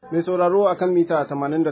Mai sauraro a kan mita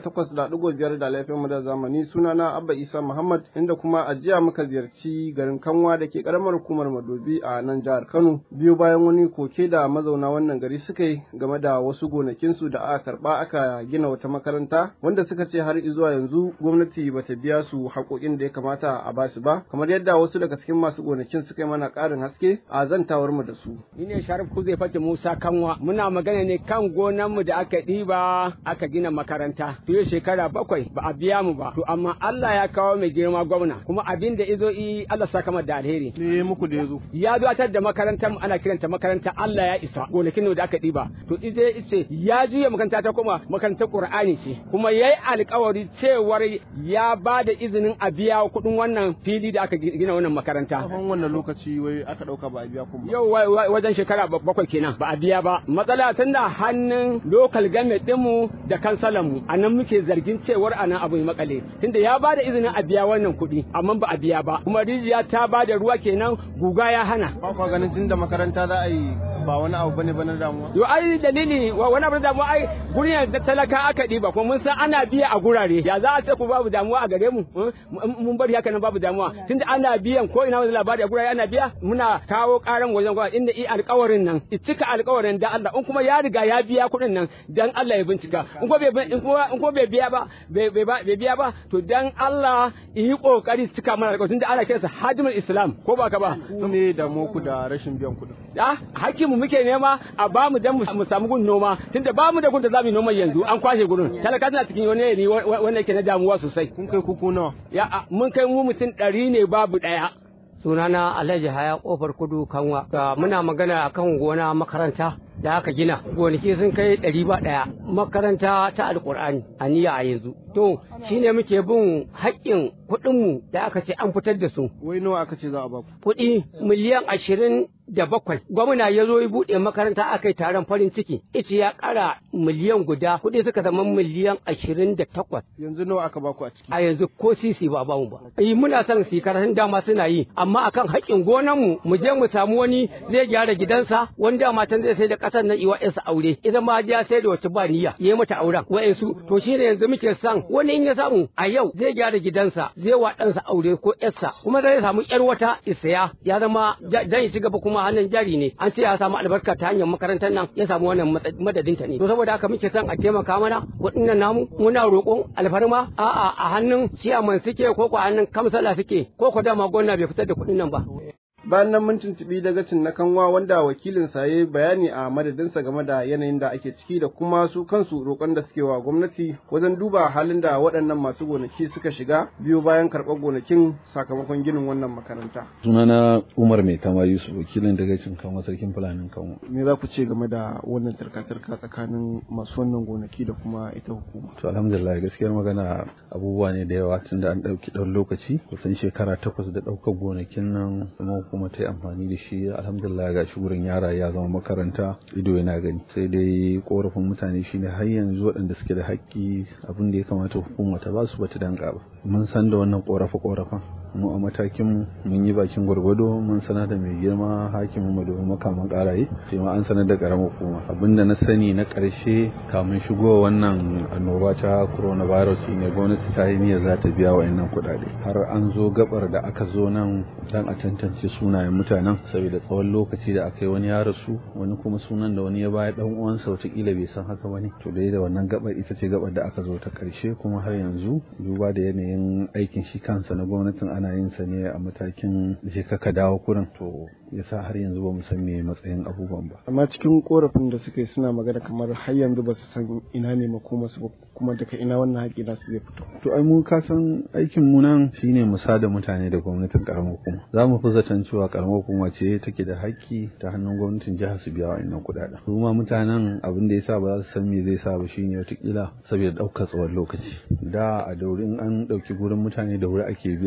88.5 da laifin mu da zamani sunana Abba Isa Muhammad inda kuma a jiya muka ziyarci garin Kanwa da ke karamar hukumar Madobi a nan jihar Kano biyu bayan wani koke da mazauna wannan gari suka yi game da wasu gonakinsu da aka karba aka gina wata makaranta wanda suka ce har zuwa yanzu gwamnati bata biya su haƙoƙin da ya kamata a basu ba kamar yadda wasu daga cikin masu gonakin suka yi mana ƙarin haske a zantawar mu da su. Ni ne Sharif Kuzai Fati Musa Kanwa muna magana ne kan gonanmu da aka ɗiba aka gina makaranta fiye shekara bakwai ba a biya mu ba to amma Allah ya kawo mai girma gwamna kuma abin da izo i Allah saka mata da alheri Me muku da yazo? ya zuwatar da makarantar mu ana kiranta makaranta Allah ya isa gonakin da aka ɗiba to ije ice ya juya makaranta ta kuma makarantar Qur'ani ce kuma yayi alƙawari cewar ya ba da izinin a biya kuɗin wannan fili da aka gina wannan makaranta Tsawon wannan lokaci wai aka ɗauka ba a biya kuma. yau wajen shekara bakwai kenan ba a biya ba matsala tunda hannun local government dinmu da kansalan mu a nan muke zargin cewar anan abu ya makale tunda ya ba da izinin a biya wannan kuɗi amma ba a biya ba kuma rijiya ta ba da ruwa kenan guga ya hana Ba kwa ganin tunda makaranta za a yi ba wani abu bane ba na damuwa. yo ai dalili wa- wani abu da damuwa ai gurin da talaka aka ɗiba kuma mun san ana biya a gurare ya za a ce ku babu damuwa a gare mu eh? mun bari haka nan babu damuwa tunda ana biyan ko ina wani labari a gurare ana biya muna kawo karan wajen gwamnati inda i alƙawarin nan i cika alƙawarin da Allah in kuma ya riga ya biya kuɗin nan dan Allah ya bincika in ko bai in kuma in ko bai biya ba bai bai ba- bai biya ba to dan Allah yi kokari su cika mana alƙawarin tunda ana kiransa hadimul islam ko ba ka ba Ku ne damuwa ku da rashin biyan kuɗin. ah hakkin mu muke nema a ba mu dan mu mu samu gun noma tunda ba mu da gun da za mu yi noma yanzu an kwashe gurin talaka suna cikin wani yanayi wa- wa- wanda yake na damuwa sosai Kun kai kuku nawa? ya a, mun kai mu mutum ɗari ne babu ɗaya sunana Alhaji Haya kofar kudu kanwa da muna magana akan gona makaranta da aka gina gonaki sun kai ɗari ba ɗaya makaranta ta alkur'ani a niyya a yanzu to shine muke bin haƙƙin kuɗinmu da aka ce an fitar da su Wai nawa aka ce za a baku? kuɗi miliyan ashirin da bakwai gwamna ya zo ya buɗe makaranta aka yi taron farin ciki ita ya ƙara miliyan guda kuɗi suka zama miliyan ashirin da takwas Yanzu nawa aka baku a ciki? a yanzu ko sisi ba bamu ba. Yi muna son su yi karatun dama suna yi amma akan haƙƙin gonanmu mu je mu samu wani zai gyara gidansa wani dama can zai sai da ƙasar nan iwa ƴansa aure ita ma ya sai da wata ba niyya ya yi mata auren wa'yansu to shi ne yanzu muke son wani in ya samu a yau zai gyara gidansa zai wa ɗansa aure ko ƴarsa kuma zai samu ƴar wata isaya ya zama ja- dan ya ci gaba kuma hannun jari ne an ce ya samu albarka ta hanyar makarantar nan ya samu wannan matsa- madadinta ne to saboda haka muke son a taimaka mana waɗannan namu muna roƙon alfarma a'a a hannun ciyaman suke ko ko a hannun kamsala suke ko ko dama gwamna bai fitar da kuɗin nan ba Bayan nan mun tuntuɓi dagacin na kanwa wanda wakilin sa ya yi bayani a madadinsa game da yanayin da ake ciki da kuma su kansu roƙon da suke wa gwamnati wajen duba halin da waɗannan masu gonaki suka shiga biyu bayan karɓar gonakin sakamakon ginin wannan makaranta. sunana umar mai tama yusuf wakilin daga cin kama sarkin fulanin kanwa Me za ku ce game da wannan tarka-tarka tsakanin masu wannan gonaki da kuma ita hukuma? to alhamdulillah gaskiyar magana abubuwa ne da yawa tunda an ɗauki ɗan lokaci kusan shekara takwas da ɗaukar gonakin nan kuma kuma ta yi amfani da shi alhamdulillah ga shi wurin yara ya zama makaranta ido yana gani sai dai korafin mutane shine har yanzu waɗanda suke da haƙƙi abin da ya kamata hukuma ta ba su bata danka ba mun san da wannan korafe korafen mu a matakin mun yi bakin gwargwado mun sanar da mai girma hakimin mu domin makaman karaye sai ma an sanar da karamar hukuma abinda na sani na karshe kamun shigo wannan annoba ta coronavirus ne gwamnati ta yi niyyar za ta biya wa'annan kuɗaɗe har an zo gabar da aka zo nan dan a tantance sunayen mutanen saboda tsawon lokaci da aka yi wani ya rasu wani kuma sunan da wani ya baya dan uwansa wataƙila bai san haka bane to dai da wannan gabar ita ce gabar da aka zo ta karshe kuma har yanzu duba da yanayin aikin shi kansa na gwamnatin ana yin sa ne a matakin je ka dawo kurin to yasa har yanzu ba mu san me matsayin abubuwan ba Amma cikin korafin da suka yi suna magana kamar har yanzu ba su san ina ne makomarsu ba kuma daga ina wannan haƙi nasu zai fito. to ai mu ka san aikin mu nan shine mu sada mutane da gwamnatin karamar hukuma za mu fi zaton cewa karamar hukuma ce take da haƙƙi ta hannun gwamnatin jihar su biya wa'annan kuɗaɗen su ma mutanen abin da yasa ba za su san me zai sa ba shine wataƙila saboda ɗaukar tsawon lokaci da a daurin an ɗauki gurin mutane da wuri ake biya sannan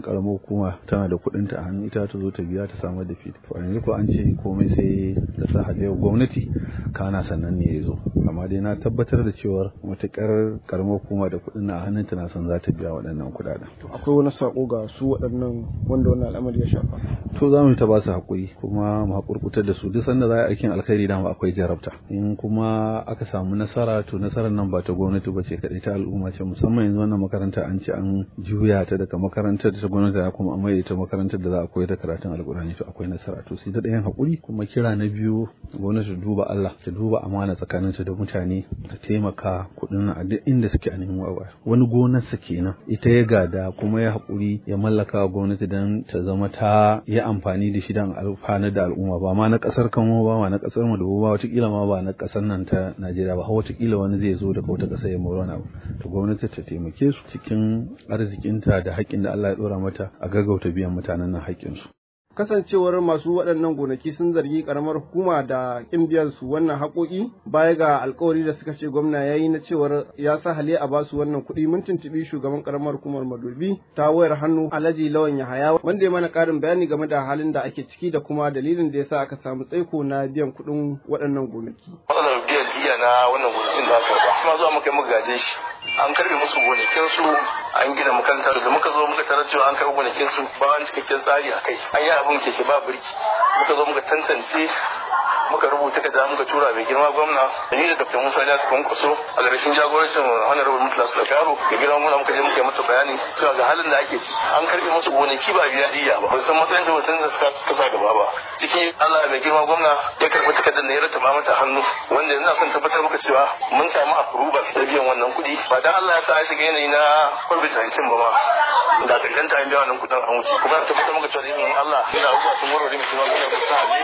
karamar hukuma tana da kuɗin ta a hannu ita ta zo ta biya ta samar da fit to yanzu ko an ce komai sai da sa hajiyar gwamnati kana sannan ne ya zo amma dai na tabbatar da cewa matukar karamar hukuma da kuɗin na a hannunta na san za ta biya waɗannan kuɗaɗen. akwai wani sako ga su waɗannan wanda wannan al'amari ya shafa to za mu ta ba su haƙuri kuma mu haƙurƙutar da su duk sanda za a aikin alkhairi dama akwai jarabta in kuma aka samu nasara to nasarar nan ba ta gwamnati ba ce kaɗai ta al'umma ce musamman yanzu wannan makaranta an ce an juya ta daga makarantar ta gwamnati da kuma an maida ta makarantar da za a koyar da karatun alkurani to akwai nasara to sai da ɗayan haƙuri kuma kira na biyu gwamnati ta duba Allah ta duba amana tsakaninta da mutane ta taimaka kuɗin a duk inda suke a neman wawa wani gonarsa kenan ita ya gada kuma ya haƙuri ya mallaka wa gwamnati don ta zama ta yi amfani da shi don alfanar da al'umma ba ma na ƙasar kamo ba ma na ƙasar mu da ba watakila ma ba na ƙasar nan ta Najeriya ba watakila wani zai zo daga wata ƙasa ya mora wani abu to gwamnati ta taimake su cikin arzikinta da haƙƙin da Allah ya ɗora mata a gaggauta biyan mutanen nan haƙƙinsu. kasancewar masu waɗannan gonaki sun zargi karamar hukuma da ƙin biyan su wannan haƙoƙi baya ga alkawari da suka ce gwamna ya yi na cewar ya sa hali a basu wannan kuɗi mun tuntuɓi shugaban karamar hukumar madobi ta wayar hannu alhaji lawan yahaya wanda ya mana ƙarin bayani game da halin da ake ciki da kuma dalilin da ya sa aka samu tsaiko na biyan kuɗin waɗannan gonaki. matsalar biyan jiya na wannan gonakin da aka ba kuma zuwa muka muka gaje shi an karbe musu gonakin su an gina makaranta da muka zo muka tarar cewa an karbe gonakin su ba wani cikakken tsari a kai an yi abin keke ba birki muka zo muka tantance muka rubuta kada muka tura mai girma gwamna da ni da dr musa ya su kwankwaso a ƙarshen jagorancin honorable mutla sulakaru da girma muna muka je muka yi masa bayani cewa ga halin da ake ciki an karbe musu gonaki ba biya diya ba ba san matsayin su ba san da suka sa gaba ba cikin allah mai girma gwamna ya karɓi takardar da ya rataba mata hannu wanda yanzu son tabbatar maka cewa mun samu approval da biyan wannan kuɗi ba dan allah ya sa an shiga yanayi na covid-19 ba ma da kankanta an biya wannan kuɗin an wuce kuma tabbatar maka cewa da izinin allah yana abubuwa sun warware mai girma gwamna ba sa ne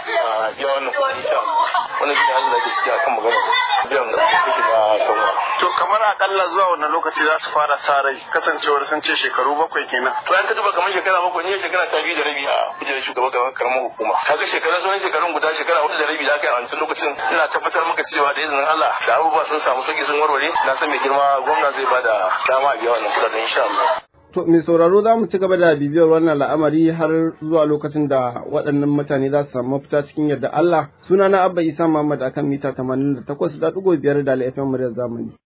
a biya wannan kuɗi insha Allah wannan shi ne halin da ake ciki akan magana biyan da kuɗi na kanwa To kamar akalla zuwa wannan lokaci za su fara sa rai kasancewar sun ce shekaru bakwai kenan. to an ka duba kamar shekara bakwai ne shekara ta biyu da rabi a kujerar shugaban gaban karamar hukuma kaga shekaran sauran shekarun guda shekara hudu da rabi da aka yi a wancan lokacin ina tabbatar maka cewa da izinin Allah da abubuwa sun samu sauki sun warware na san mai girma gwamna zai bada dama a biya wannan kuɗaɗen insha Allah To mai sauraro za mu ci gaba da bibiyar wannan al'amari har zuwa lokacin da waɗannan mutane za su samu mafita cikin yadda Allah. Suna na Abba Isa Muhammad akan mita 88.5 da FM muryar zamani.